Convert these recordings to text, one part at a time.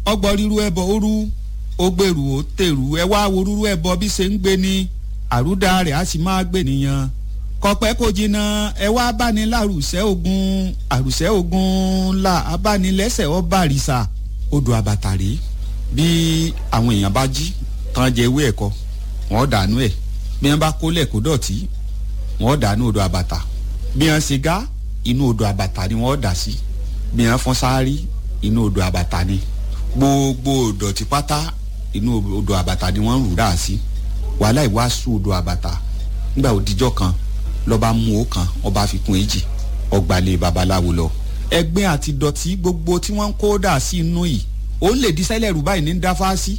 ọgbọ́n ríru ẹbọ òru ó gbèrú ó tèrú ẹ wá wo rúrú ẹbọ bí ṣe ń gbé ni àrúdà rẹ̀ á sì máa gbé nìyẹn kọpẹ́ kò jìnnà ẹ wá báni lárùsẹ́ ogun àrùsẹ́ ogun la abánilẹ́sẹ̀ ọba àrìsà odò àbàtàrí bí àwọn èèyàn bá jí tán jẹ ewé ẹ̀kọ́ wọ́n dànù ẹ̀ bí wọ́n bá kólẹ̀ kó dọ̀tí wọ́n dànù odò àbàtà bí wọ́n ṣe gá inú odò àbàtà ni wọ́n dà sí bí wọ́n fọ́n sáárì inú odò àbàtà ni gbogbo ìdọ̀tí pátá inú odò àbàtà ni wọ́n rù dà sí wàhálà ìwàásù odò àbàtà nígbà òdìjọ́ kan lọ́ba mú o kan ọba fi kún èjì ọgbàlẹ̀ babaláwo lọ. ẹgbẹ́ àti dọ̀tí gbogbo tí wọ́n ń kó dà sí inú yìí ó lè di sẹ́lẹ̀ rú báyìí ní dáfá sí.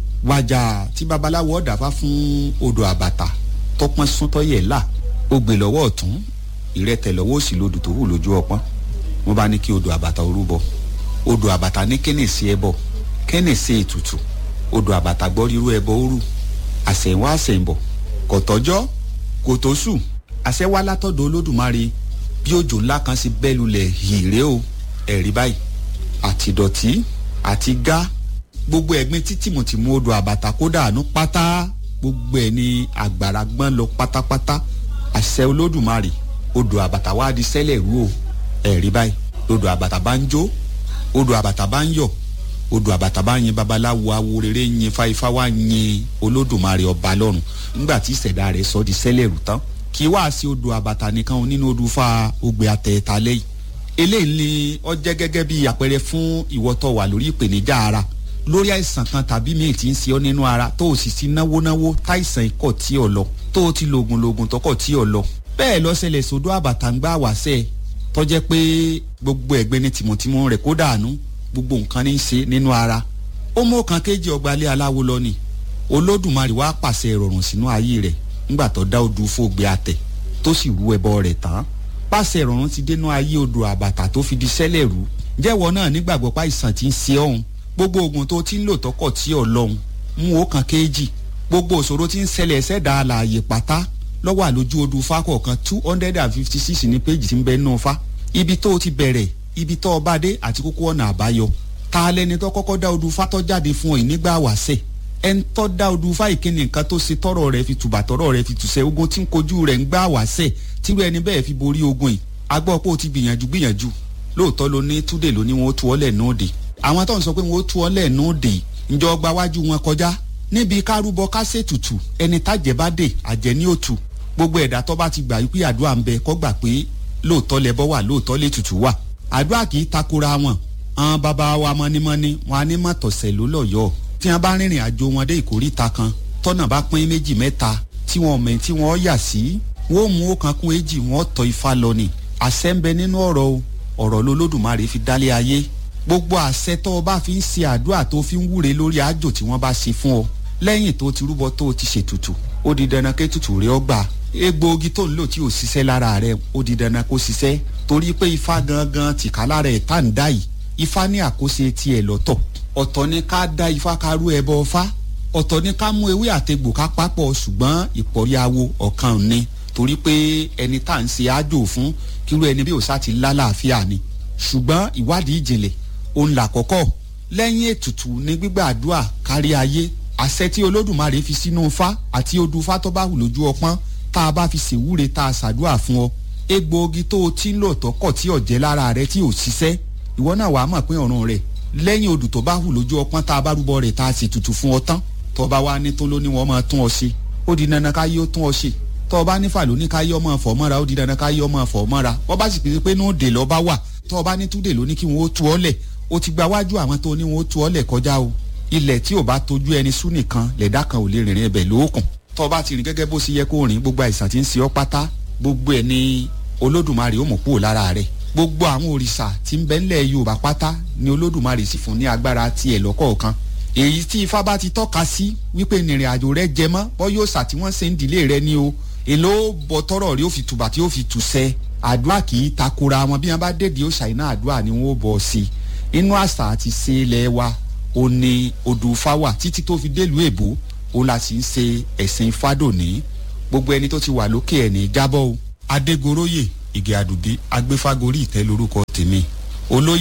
wàjà tí babaláwo ọ̀dàfá fún odò àbàtà tọpọ́n súntọ́ yẹ̀ là ó gbé lọ́wọ́ ọ̀tún ìrẹ́tẹ̀ lọ́wọ́ òsì lodò tó wù lójú ọpọ́n wọ́n bá ní kí odò àbàtà orúbọ odò àbàtà ní kẹ́nìsì ẹbọ kẹ́nìsì ètùtù odò àbàtà gbọ́ rírú ẹbọ òru àṣẹ̀wá àṣẹ̀ǹbọ̀ kọ̀tọ́jọ́ kòtósù àṣẹ wá látọ̀dọ̀ olódùmarè bí òjò ńlá kan ṣe bẹ́ lulẹ̀ hìrè o ẹ̀rí báyìí àti dọ̀tí àti gá gbogbo ẹ̀gbin tí tìmùtìmù odò àbàtà kódà àánú pátá gbogbo ẹ̀ ní àgbàrá gbọ́n lọ pátápátá àṣẹ olódùmarè odò àbàtà wá di sẹ́lẹ̀ rú o ẹ̀rí báyìí odò àbàtà bá ń jó odò àbàtà bá ń yọ̀ odò àbàtà bá yin babaláwo awo rere yin fáifá wá yin olódùmarè ọba lọ́run nígbà tí ìṣẹ̀dá rẹ̀ sọ di sẹ́lẹ̀ rú tán kì í wá sí odò àbàtà nìkan nínú odò fa ògbé àtẹ̀ẹ̀ta lẹ́yìn eléyìí ni ó jẹ́ gẹ́gẹ́ bí àpẹẹrẹ fún ìwọ́tọ̀ wà lórí ìpèníjà ara lórí àìsàn kan tàbí míì tí ń ṣe ọ́ nínú ara tó o sì ti náwó náwó táìsàn ikọ̀ tí ò lọ tó o ti lògùn lògùn tọkọ̀ tí ò lọ bẹ́ẹ̀ lọ ṣẹlẹ̀ sódò àbàtà ń gbá wàṣẹ́ tọ́jẹ́ pé gbogbo ẹ̀gbẹ́ ní tìmùtìmù rẹ̀ kó dànù gbogbo nǹkan ní í ṣe nínú ara ó mú kan kéjì ọgbàlẹ̀ aláwo lọ ni olódùmarè wá pàṣẹ ìrọ̀rùn sínú ayé rẹ̀ ńgbà tó dá odù fògbé àtẹ tó sì rú ẹbọ rẹ̀ tán pàṣẹ ìrọ̀rùn ti dénú ayé odò àbàtà tó fi di sẹ́lẹ̀ rú jẹ́wọ́ náà nígbàgbọ́ pa ìsàn tí ń ṣe ọ̀hún gbogbo oògùn tó ti ń lò tọkọ̀ tí ò lọ́hùn mú ó kan kéjì gbogbo òṣòro tí ń ṣẹlẹ̀ ṣẹ̀dá àlàyé pátá lọ́wọ́ àlójú odù fákọ̀ọ̀kan two hundred and fifty six ní péjì tí ń bẹ nù fa ibi tó ti bẹ̀rẹ̀ ibi tó bá dé àti kókó ọ̀nà àbáyọ ta lẹni tó kọ́kọ́ dá odù fátọ́ jáde fún ọ ìnígbà wàṣẹ̀ ẹn tó dá odù fáì kí ni nǹkan tó ṣe tọrọ rẹ fi tùbà tọrọ rẹ fi tùṣẹ ogun tí ń kojú rẹ ń gbà wàṣẹ̀ tírú ẹni bẹ́ẹ̀ fi borí ogun yìí agbọ́ pé o ti gbìyànjú gbìyànjú lóòótọ́ ló ní túdè ló ní wọn ó tu ọ́ lẹ̀ nóòdè àwọn tó ń sọ pé wọn ó tu ọ́ lẹ̀ nóòdè ǹjọ́ gba wájú wọn kọjá níbi kárúbọ kásẹ̀tùtù ẹni tájẹ́ bá dé àjẹ́ ní òtù gbogbo ẹ̀dá tó bá ti gbà wípé àdúrà ń bẹ kó gbà pé lóòótọ́ lẹbọ wà lóòótọ́ lè tutù wà àdúrà kì í takora wọn àwọn bàbá wa mọ́nímọ́ní wọn á ní mọ̀tọ̀sẹ̀ ló lọ́yọ̀ọ́ tí wọn bá rìnrìn àjò wọn dé ìkóríta kan tọ́nà bá pín méjì mẹ́ta tí wọn mẹ́ tí wọ́n yà sí wọ́n mú ó kan kún èjì wọ́n tọ́ ifá lọ ni àṣẹ ń bẹ nínú ọ̀rọ̀ o ọ̀rọ̀ lolódùmarè fi dálé ayé gbogbo àṣẹ tó o bá fi ń ṣe àdúrà tó fi ń wúre lórí àjò tí wọ́n bá ṣe fún ọ lẹ́yìn tó ti rúbọ tó o ti ṣètùtù ó di dandan ké tutù rẹ ọ gbà egbòogi tó ń lò tí ò ṣiṣẹ́ lára rẹ ó di dandan kó ṣiṣẹ́ torí pé ifá gangan tìka lára ẹ̀ tá ń dá yìí ifá ní àkóso tiẹ̀ lọ́tọ̀ ọ̀tọ̀ ni ká dá ifá ká rú ẹbọ ọfá ọ̀tọ̀ ni ká mú ewé àtegbò ká papọ̀ ṣùgbọ́n ìpọ̀ríawo ọ̀kan ni torí pé ẹni tá à ń ṣe àjò fún kírú ẹni bí òṣà ti lálàáfíà ni ṣùgbọ́n ìwádìí ìjìnlẹ̀ òun là kọ́kọ́ lẹ́yìn ètùtù ní gbígbàdúà kárí ayé àṣẹ tí olódùmarè fi sínú fá àti odù fá tó bá hù lójú ọpọ́n tá a bá fi ṣèwúre tá a ṣàdúà fún ọ egbòogi tó o ti ń lò tọkọ̀ tí ọ̀jẹ́ lára rẹ tí ò ṣiṣẹ́ ìwọ náà wàá mọ̀ pé ọ̀run rẹ̀ lẹ́yìn odù tó bá hù lójú ọpọ́n tá a bá rúbọ rẹ̀ tá a sì tutù fún ọ tán tó bá wá ní tó ló ní wọn máa tún ọ ṣe ó di dandan ká yí ó tún ọ ṣe tó bá ní fàlọ́ ní ká yí ọmọ fọ̀ mọ́ra ó di dandan ká yí ọmọ fọ̀ mọ́ra wọ́n bá sì pèsè pé ní òde lọ́ bá wà tó bá ní túdè ló ní kí wọ́n ó tu ọ́ lẹ̀ ó ti gba wájú àwọn tó ní wọ́n ó tu ọ́ lẹ̀ kọjá o ilẹ̀ tí ò bá tójú ẹni sú nìkan lẹ̀dá kan ò lè rìnrìn ẹbẹ̀ lóòkùn tó bá ti rìn gẹ́gẹ́ bó ṣe yẹ kó rìn gbogbo àìsàn tí ń ṣe ọ́ pátá gbogbo ẹ̀ ní olódùmarè ó mọ̀ kúrò lára rẹ̀ gbogbo àwọn òrìṣà tí ń bẹ ńlẹ̀ yorùbá pátá ni olódùmarè sì fún ní agbára tiẹ̀ lọ́kọ̀ọ̀kan èyí tí ifá bá ti tọ́ka sí wípé ìrìn àjò rẹ jẹ mọ́ bọ́ yóò sà tí wọ́n ṣe ń dìlé rẹ ní o èló bọ tọrọ rí ó fi tùbà tí ó fi tùsẹ àdúrà kì í takora wọn bí wọn bá dèdè ó ṣàìná àdúrà ni wọn ó bọ sí i inú àṣà àti ṣe ilẹ̀ wa ó ní odò fáwà títí tó fi délùú èbó ó la sì ń ṣe ẹ̀sìn fádòní gbogbo ẹni tó ti wà lókè ẹ̀ ní jábọ́ o adégoróyè ìgè àdùbí agbéfágorí ìtẹ́ lórúkọ tèmi olóyè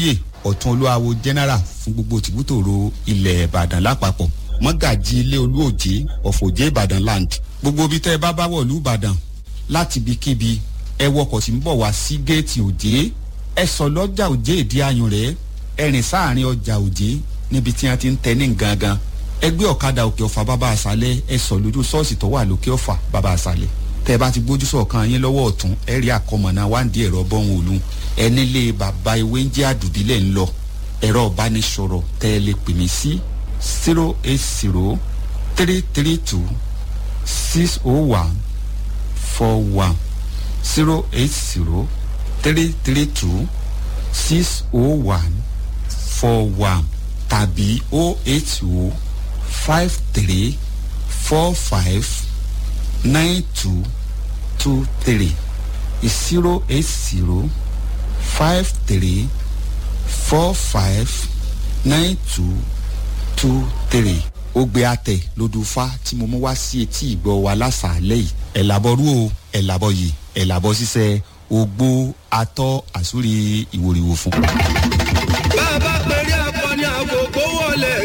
ọ̀tún olúwawo general fún gbogbo tìbútòrò ilẹ̀ ìbàdàn lápapọ̀ mọ́gàjì ilé olúòjé ọ̀fọ̀jẹ́ ìbàdàn land gbogbo ibi tẹ́ ẹ bá bá wọ̀lú ìbàdàn láti ibikíbi ẹ wọkọ̀ tí ń bọ̀ wá sí géètì òjé ẹ sọ lọ́jà òjé ìdí ayùn rẹ̀ ẹ rìn sáàrin ọjà òjé níbi tí wọ́n ti ń tẹ ní gangan ẹ gbé ọ̀kadà òkè ọ̀fà bàbá àṣálẹ̀ ẹ sọ lójú ṣọ́ọ̀ṣì tó wà lókè ọ̀fà bàbá àṣálẹ̀ tẹ́ ẹ bá ti gbójú sọ̀kan yín lọ́wọ́ ọ̀tún ẹ rí àkọmọ̀nà wáǹdí ẹ̀rọ bọ́hùn òlu ẹ nílé bàbá ewé ń jẹ́ àdùbílẹ̀ ń lọ ẹ̀rọ ìbánisọ̀rọ̀ tẹ́ ẹ lè pè mí sí zero eight zero three three two six oh one four one zero eight zero three three two six oh one four one tàbí oh eight oh five three four five nine two two three zero eight zero five three four five nine two two three ó gbé àtẹ lódùfá tí mo mú wá sí etí ìgbọ́ wa lásàálẹ̀ yìí ẹ̀ làbọ̀rú o ẹ̀ làbọ̀ yìí ẹ̀ làbọ̀ ṣiṣẹ́ ogbó atọ́ àsúrí ìwòrìwò fún. bá a bá pèrè akọni àkókò wọlé